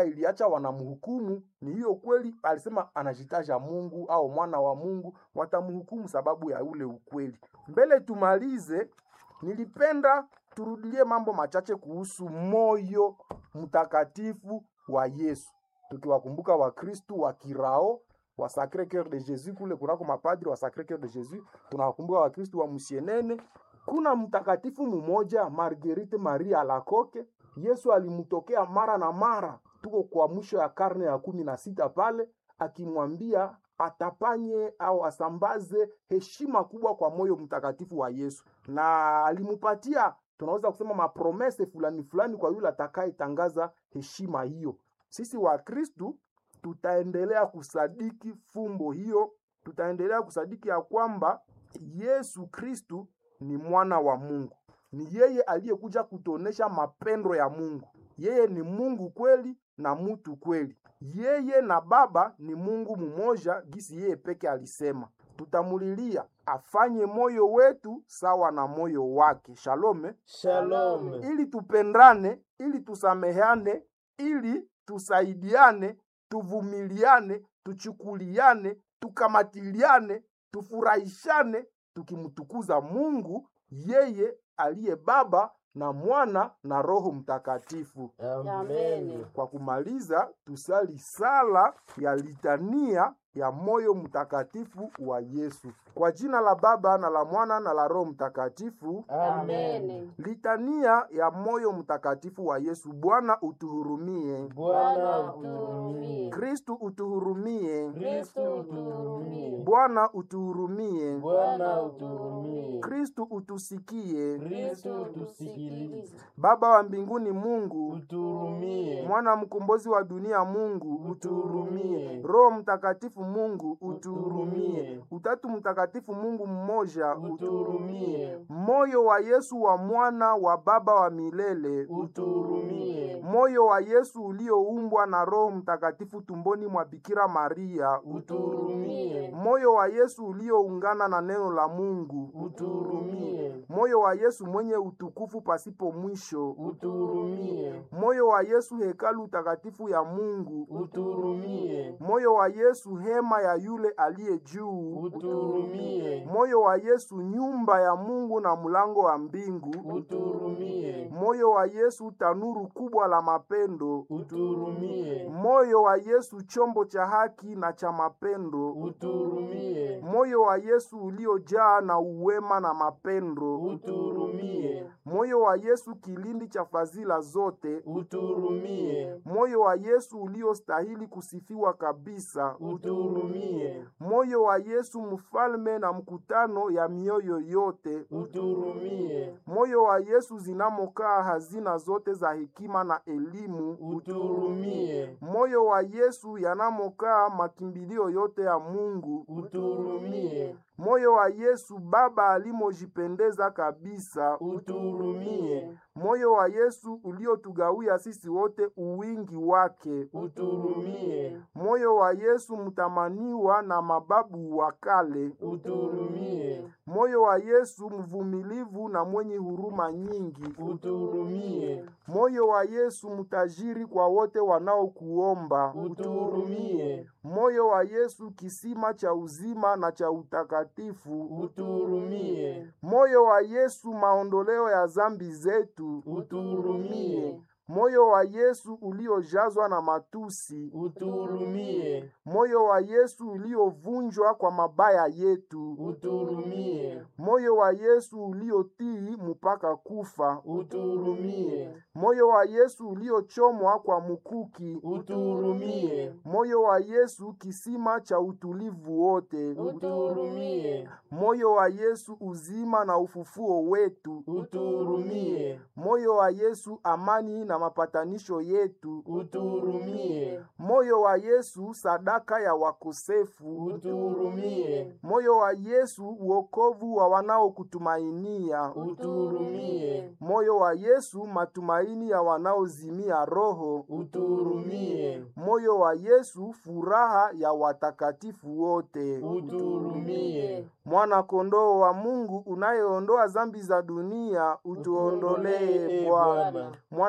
iliacha wanamhukumu ni hiyo kweli alisema anajitaja mungu au mwana wa mungu watamhukumu sababu ya ule ukweli mbele tumalize nilipenda turudilie mambo machache kuhusu moyo mtakatifu wa yesu tukiwakumbuka wakristu wa kirao wa Sacre Coeur de Jesus kule kunako mapadri wa Sacre Coeur de Jesus, tunawakumbuka wakristu wa Musienene. Kuna mtakatifu mmoja Marguerite Maria Alacoque, Yesu alimtokea mara na mara, tuko kwa mwisho ya karne ya kumi na sita pale, akimwambia atapanye au asambaze heshima kubwa kwa moyo mtakatifu wa Yesu, na alimupatia tunaweza kusema mapromese fulani fulani kwa yule atakayetangaza heshima hiyo. Sisi Wakristu tutaendelea kusadiki fumbo hiyo, tutaendelea kusadiki ya kwamba Yesu Kristu ni mwana wa Mungu, ni yeye aliyekuja kutuonesha mapendo ya Mungu. Yeye ni Mungu kweli na mutu kweli. Yeye na Baba ni Mungu mmoja, gisi yeye peke alisema. Tutamulilia afanye moyo wetu sawa na moyo wake. Shalome, Shalom. ili tupendane, ili tusameheane, ili tusaidiane, tuvumiliane, tuchukuliane, tukamatiliane, tufurahishane, tukimtukuza Mungu yeye aliye Baba na Mwana na Roho Mtakatifu. Amen. Kwa kumaliza, tusali sala ya litania ya moyo mtakatifu wa Yesu. Kwa jina la Baba na la Mwana na la Roho Mtakatifu. Amen. Litania ya moyo mtakatifu wa Yesu. Bwana utuhurumie. Bwana utuhurumie. Kristu utuhurumie. Kristo utuhurumie. Bwana utuhurumie. Bwana utuhurumie. Kristu utusikie. Kristo utusikilize. Baba wa mbinguni Mungu, Utuhurumie. mwana mkombozi wa dunia Mungu, Utuhurumie. Roho Mtakatifu Mungu, Utuhurumie. Utatu Mtakatifu Mungu mmoja, Utuhurumie. moyo wa Yesu wa mwana wa Baba wa milele, Utuhurumie. moyo wa Yesu ulioumbwa na Roho Mtakatifu tumboni mwa Bikira Maria, Utuhurumie. moyo wa Yesu ulioungana na neno la Mungu, Utuhurumie. moyo wa Yesu mwenye utukufu pasipo mwisho, Utuhurumie. moyo wa Yesu hekalu takatifu ya Mungu, Utuhurumie. moyo wa Yesu hema ya yule aliye juu, Utuhurumie. moyo wa Yesu nyumba ya Mungu na mlango wa mbingu, Utuhurumie. moyo wa Yesu tanuru kubwa la mapendo, Utuhurumie. moyo wa Yesu chombo cha haki na cha mapendo, Utuhurumie. moyo wa Yesu uliojaa na uwema na mapendo, Utuhurumie. moyo wa Yesu kilindi cha fadhila zote, Utuhurumie. moyo wa Yesu uliostahili kusifiwa kabisa, Utuhurumie. moyo wa Yesu mfalme na mkutano ya mioyo yote, Utuhurumie. moyo wa Yesu zinamokaa hazina zote za hekima na elimu, Utuhurumie. moyo wa Yesu yanamokaa makimbilio yote ya Mungu, Utuhurumie. moyo wa Yesu Baba alimojipendeza kabisa, Utuhurumie. moyo wa Yesu uliotugawia sisi wote uwingi wake, Utuhurumie. moyo wa Yesu mtamaniwa na mababu wa kale, Utuhurumie. moyo wa Yesu mvumilivu na mwenye huruma nyingi, Utuhurumie. moyo wa Yesu mtajiri kwa wote wanaokuomba, Utuhurumie. moyo wa Yesu kisima cha uzima na cha utakatifu, Utuhurumie. moyo wa Yesu maondoleo ya zambi zetu, Utuhurumie. moyo wa Yesu uliojazwa na matusi, Utuhurumie. moyo wa Yesu uliovunjwa kwa mabaya yetu, Utuhurumie. moyo wa Yesu uliotii mpaka kufa, Utuhurumie. moyo wa Yesu uliochomwa kwa mkuki, Utuhurumie. moyo wa Yesu kisima cha utulivu wote, Utuhurumie. moyo wa Yesu uzima na ufufuo wetu, Utuhurumie. moyo wa Yesu amani na mapatanisho yetu, Utuhurumie. moyo wa Yesu sadaka ya wakosefu, Utuhurumie. moyo wa Yesu uokovu wa wanaokutumainia, Utuhurumie. moyo wa Yesu matumaini ya wanaozimia roho, Utuhurumie. moyo wa Yesu furaha ya watakatifu wote. Utuhurumie. Mwana kondoo wa Mungu unayeondoa zambi za dunia, utuondolee Utuondolee Bwana. Bwana. Mwana kondoo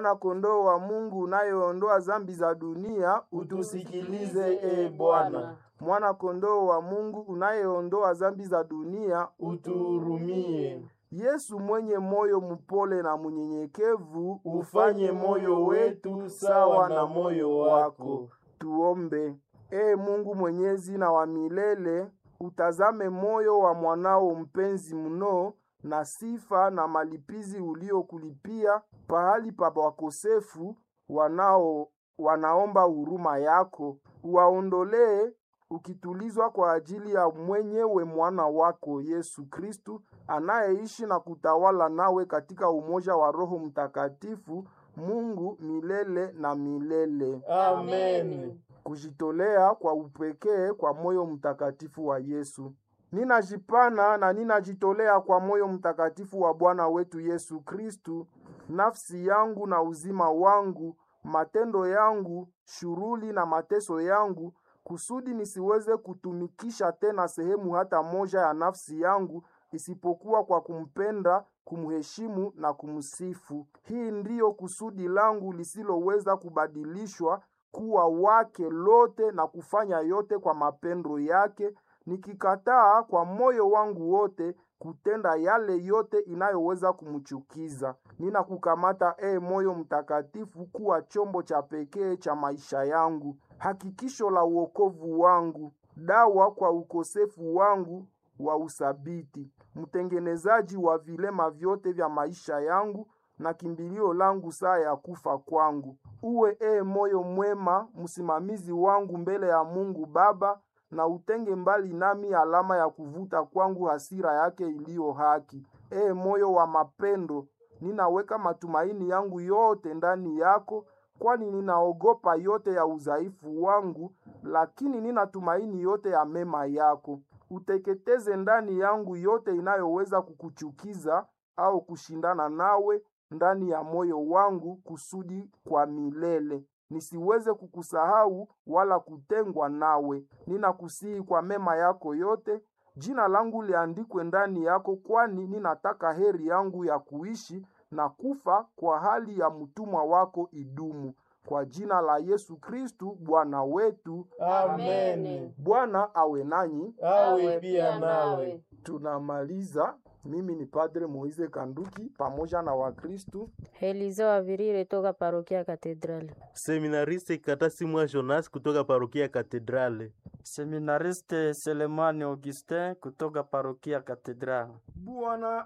kondoo wa Mungu unayeondoa zambi za dunia, Utusikilize e Bwana, mwana kondoo wa Mungu unayeondoa zambi za dunia, utuhurumie. Yesu mwenye moyo mpole na mnyenyekevu, Ufanye moyo wetu sawa na moyo wako. Tuombe. Ee Mungu mwenyezi na wa milele, utazame moyo wa mwanao mpenzi mno na sifa na malipizi uliokulipia pahali pa wakosefu wanao wanaomba huruma yako, uwaondolee ukitulizwa kwa ajili ya mwenyewe mwana wako Yesu Kristu anayeishi na kutawala nawe katika umoja wa Roho Mtakatifu, Mungu milele na milele. Amen. Kujitolea kwa upekee kwa moyo mtakatifu wa Yesu. Ninajipana na ninajitolea kwa moyo mtakatifu wa Bwana wetu Yesu Kristu, nafsi yangu na uzima wangu, matendo yangu, shughuli na mateso yangu, kusudi nisiweze kutumikisha tena sehemu hata moja ya nafsi yangu isipokuwa kwa kumpenda, kumheshimu na kumsifu. Hii ndiyo kusudi langu lisiloweza kubadilishwa kuwa wake lote na kufanya yote kwa mapendo yake, nikikataa kwa moyo wangu wote kutenda yale yote inayoweza kumchukiza. Ninakukamata e moyo mtakatifu kuwa chombo cha pekee cha maisha yangu, hakikisho la uokovu wangu, dawa kwa ukosefu wangu wa usabiti, mtengenezaji wa vilema vyote vya maisha yangu na kimbilio langu saa ya kufa kwangu. Uwe e moyo mwema, msimamizi wangu mbele ya Mungu Baba, na utenge mbali nami alama ya kuvuta kwangu hasira yake iliyo haki. E moyo wa mapendo, ninaweka matumaini yangu yote ndani yako, kwani ninaogopa yote ya udhaifu wangu, lakini ninatumaini yote ya mema yako. Uteketeze ndani yangu yote inayoweza kukuchukiza au kushindana nawe ndani ya moyo wangu, kusudi kwa milele nisiweze kukusahau wala kutengwa nawe. Ninakusihi kwa mema yako yote, jina langu liandikwe ndani yako, kwani ninataka heri yangu ya kuishi na kufa kwa hali ya mtumwa wako idumu. Kwa jina la Yesu Kristu Bwana wetu. Amen. Bwana awe nanyi. Awe pia nawe. Tunamaliza. Mimi ni Padre Moize Kanduki pamoja na Wakristu Helizo Avirire toka parokia Katedrali. Seminariste Katasi Mwa Jonas kutoka parokia Katedrale. Seminariste Selemani Augustin kutoka parokia Katedrali. Bwana